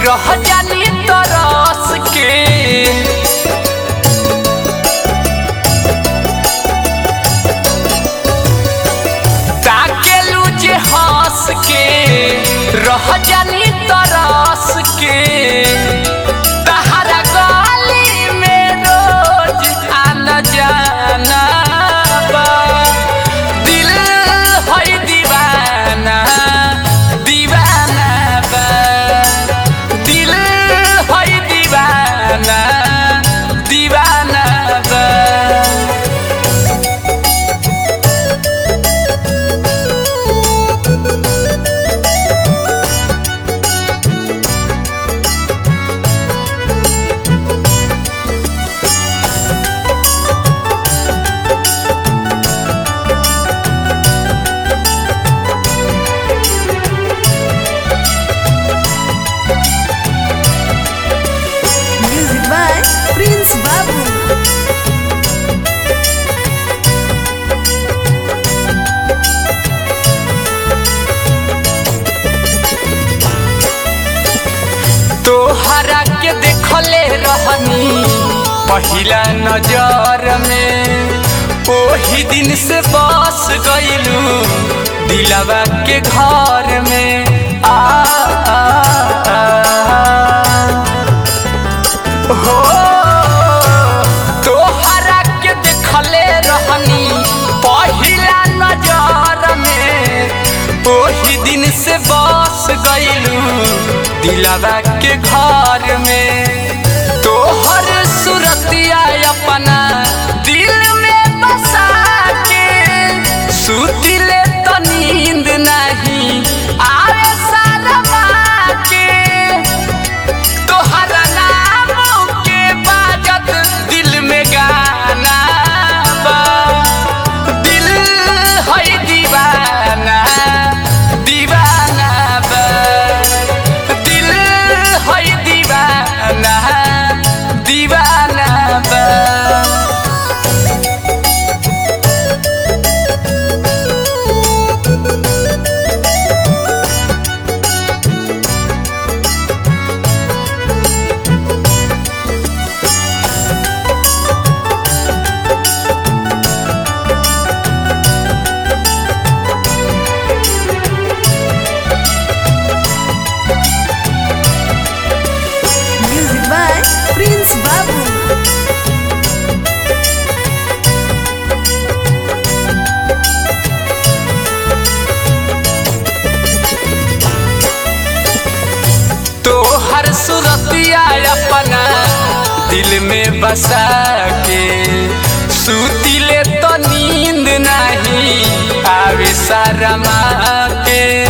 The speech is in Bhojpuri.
रह जानी तरस के ताकेलू जे हंस के रह जानी तरस के तहरा गली में रोज आना जाना बा दिल है दीवाना दीवाना बा दिल है दीवाना दीवाना बा Music by Prince Babu. तोहरा के देखले रहनी पहिला नजर में ओही दिन से बस गइलू दिलवा के घर में आ, आ, आ, हो तोहरा के देखले रहनी पहिला नजर में ओही दिन से बस गइलू दिलवा के घर में तोहर सुरतिया अपना दिल में बसा के सुतिले तो नींद नहीं आवे शर्मा के तोहरा नाम के बाजत दिल में गाना बा दिल है दीवाना दीवाना बा दिल है दीवाना दीवाना बा Music by Prince Babu. तोहर सुरतिया अपना दिल में बसा के सुतिले तो नींद नहीं आवे शरमा के